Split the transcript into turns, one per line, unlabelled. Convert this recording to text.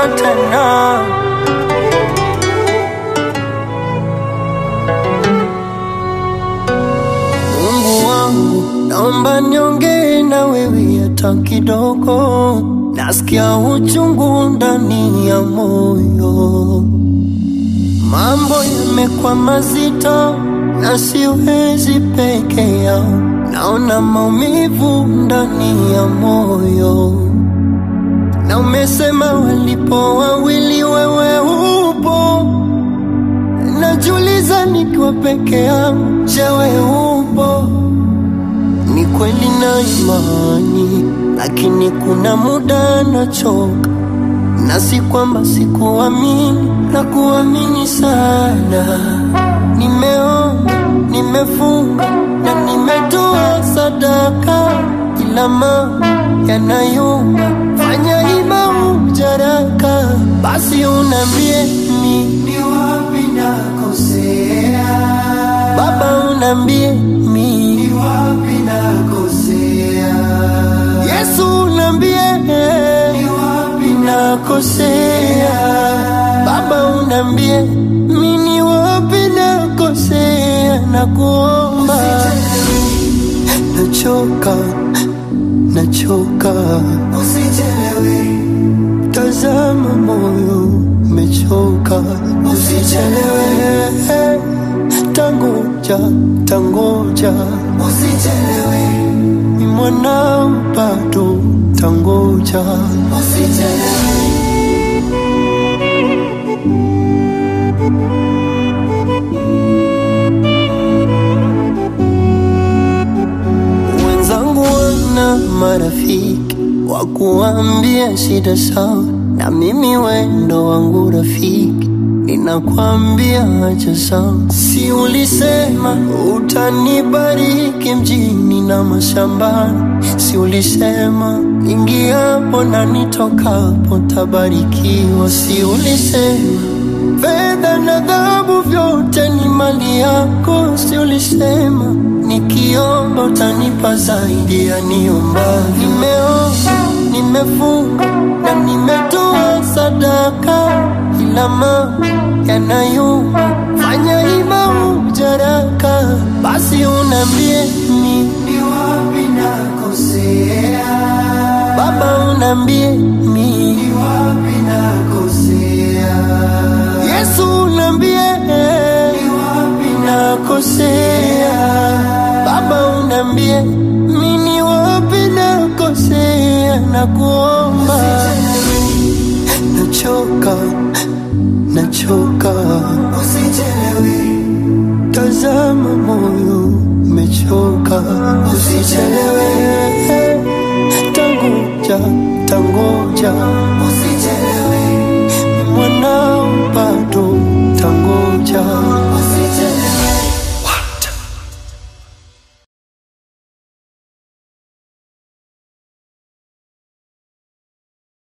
tena. Mungu wangu, naomba niongee na wewe hata kidogo, nasikia uchungu ndani ya moyo, mambo yamekuwa mazito na siwezi peke yao, naona maumivu ndani ya moyo, na umesema walipo wawili wewe upo Najiuliza nikiwa peke yangu, je, wewe upo? Ni kweli na imani, lakini kuna muda nachoka, na si kwamba sikuamini na kuamini sana. Nimeomba, nimefunga na nimetoa sadaka, ila mambo yanayumba, fanya ima ujaraka, basi unambie mi ni wapi nakosea, Baba unambie mi ni wapi nakosea, Yesu unambie ni wapi nakosea, Baba unambie mi ni wapi nakosea, nakuomba nachoka, nachoka, usichelewe Tazama moyo umechoka, usichelewe. Tangoja, tangoja, usichelewe. Ni mwanao bado, tangoja, usichelewe. Wenzangu wana marafiki wa kuambia shida sawa, na mimi wendo wangu rafiki ninakwambia acha zangu. Si ulisema utanibariki mjini na mashambani? Si ulisema ingiapo na nitokapo tabarikiwa? Si ulisema fedha na dhahabu vyote ni mali yako? Si ulisema nikiomba utanipa zaidi ya niomba? Nimeomba, nimefunga na nimetoa sadaka, ila mambo yanayumba, fanya ima ujaraka, basi unambie mi ni wapi nakosea, Baba unambie mi ni wapi nakosea, Yesu unambie ni wapi nakosea, Baba unambie mi ni wapi nakosea, nakuomba nachoka, nachoka, usichelewe. Tazama moyo umechoka, usichelewe. Tangoja, tangoja, usichelewe. Ni mwanao bado